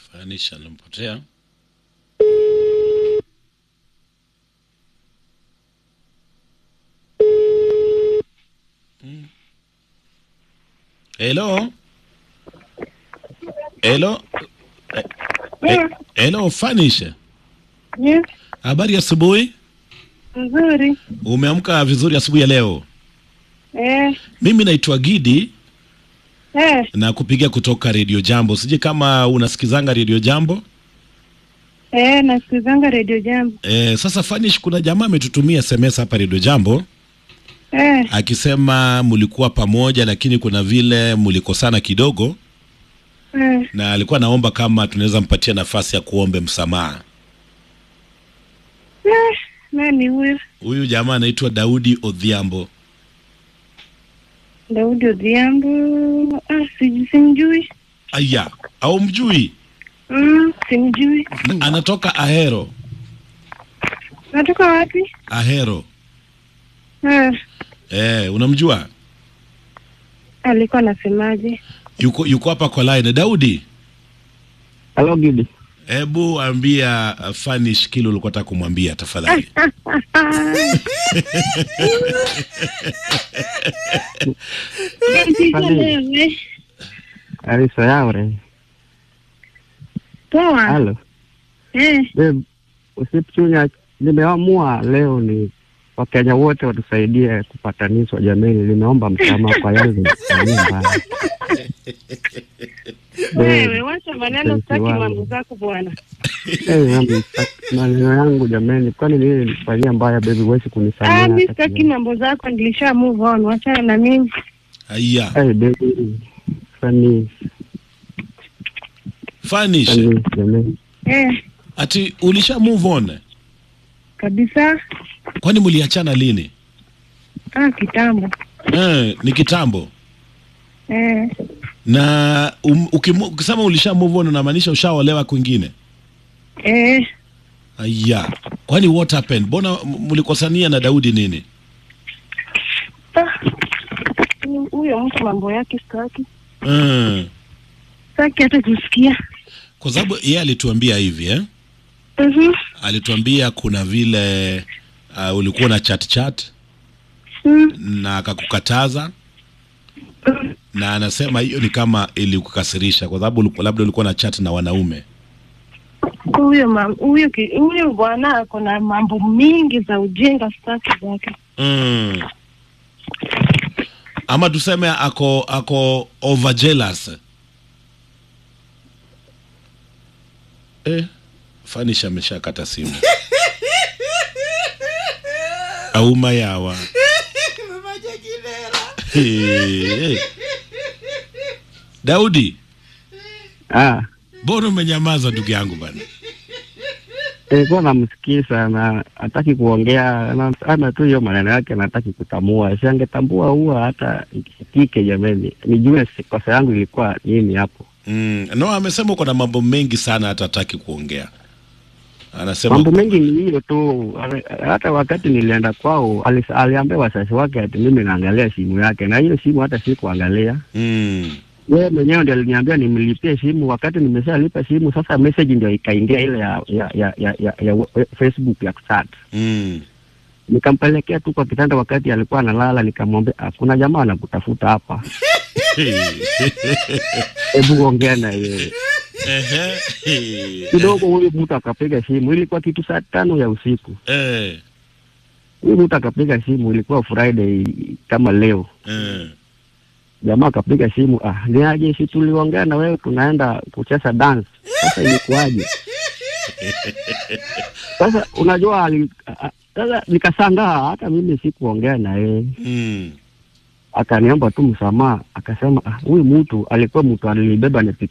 Fanisha alimpotea. Mm. Hello. Hello. Eh, eh, Hello Fanisha. Yes, Habari ya asubuhi? nzuri. Umeamka vizuri asubuhi ya leo? Eh, Mimi naitwa Gidi eh, na kupigia kutoka Radio Jambo. Sije kama unasikizanga Radio Jambo. eh, nasikizanga redio Jambo. E, sasa Fanish, kuna jamaa ametutumia SMS hapa Radio Jambo Eh, akisema mlikuwa pamoja, lakini kuna vile mlikosana kidogo, eh, na alikuwa naomba kama tunaweza mpatia nafasi ya kuombe msamaha. eh, nani huyo? Huyu jamaa anaitwa Daudi Odhiambo. Daudi Odhiambo. Ah, siji simjui. Aya, au mjui? Mm, simjui. Na- Anatoka Ahero. Natoka wapi? Ahero. Eh, Eh, unamjua? alikuwa anasemaje? Yuko yuko hapa kwa line. Daudi, Halo Gidi. hebu ambia uh, Fanish kile ulikuwa unataka kumwambia tafadhali. Wewe. Alisa yaure. Poa. Halo. Eh, Babe, usichunya nimeamua leo ni Wakenya wote watusaidie kupatanishwa jameni. Nimeomba msamaha kwa yale nilifanyia mbaya. wewe Babe, wacha maneno, mpenzi sitaki wangu. mambo zako bwana. eh, mambo sitaki- maneno yangu jameni, kwani nini nilifanyia mbaya baby? Huwezi Ah, kunisamehe mi hata sitaki kidogo. mambo zako, nilisha move on, wachana na mimi. Aya, Eh, baby, funny, Fanish, funny jameni. Eh, ati ulisha move on? kabisa. Kwani mliachana lini? Ah, kitambo. Eh, ni kitambo. Eh, Na um, ukimu, ukisema ulisha move on unamaanisha ushaolewa kwingine? eh, Aya, kwani what happened? Mbona m- mlikosania na Daudi nini? ah, huyo mtu mambo yake sitaki, Mm. sitaki hata kusikia. Kwa sababu yeye alituambia hivi eh? Mhm. Alituambia kuna vile uh, ulikuwa na chat chat Mm. na akakukataza na anasema hiyo ni kama ilikukasirisha kwa sababu uliku- labda ulikuwa na chat na wanaume. Huyo mam- huyo ki- huyo bwana ako na mambo mingi za ujinga, sitaki zake. Mm. Ama tuseme ako ako over jealous. Eh, Fanish ameshakata simu. Auma yawa. Eh, eh. Daudi, Ah, mbona umenyamaza ndugu yangu bana? nilikuwa namsikiza na hataki kuongea, na- ana tu hiyo maneno yake, nataki kutamua. Si angetambua huwa hata ikisikike, jameni, nijue si- kosa yangu ilikuwa nini hapo. Mm. No, amesema uko na mambo mengi sana hata hataki kuongea. Anasema Mambo mengi ni hiyo tu. Ale- Hata wakati nilienda kwao, alis- aliambia wazazi wake ati mimi naangalia simu yake, na hiyo simu hata sikuangalia. mm. Yeye mwenyewe ndio aliniambia nimlipie simu. Wakati nimeshalipa simu, sasa message ndio ikaingia ile ya ya ya, ya, ya, ya wa- Facebook ya chat. Mm. Nikampelekea tu kwa kitanda wakati alikuwa analala, nikamwambia "Ah, kuna jamaa anakutafuta hapa, hebu ongea na yeye Ehe. kidogo. Huyu mtu akapiga simu, ilikuwa kitu saa tano ya usiku. Eh, Huyu mtu akapiga simu, ilikuwa Friday kama leo. eh. Jamaa akapiga simu, ah, ni aje, si tuliongea na wewe tunaenda kucheza dance. Sasa ilikuwaje? Sasa unajua ali- a- a- sasa nikasangaa, hata mimi sikuongea na yeye. Mm. Akaniomba tu msamaha, akasema ah, huyu mtu alikuwa mtu alinibeba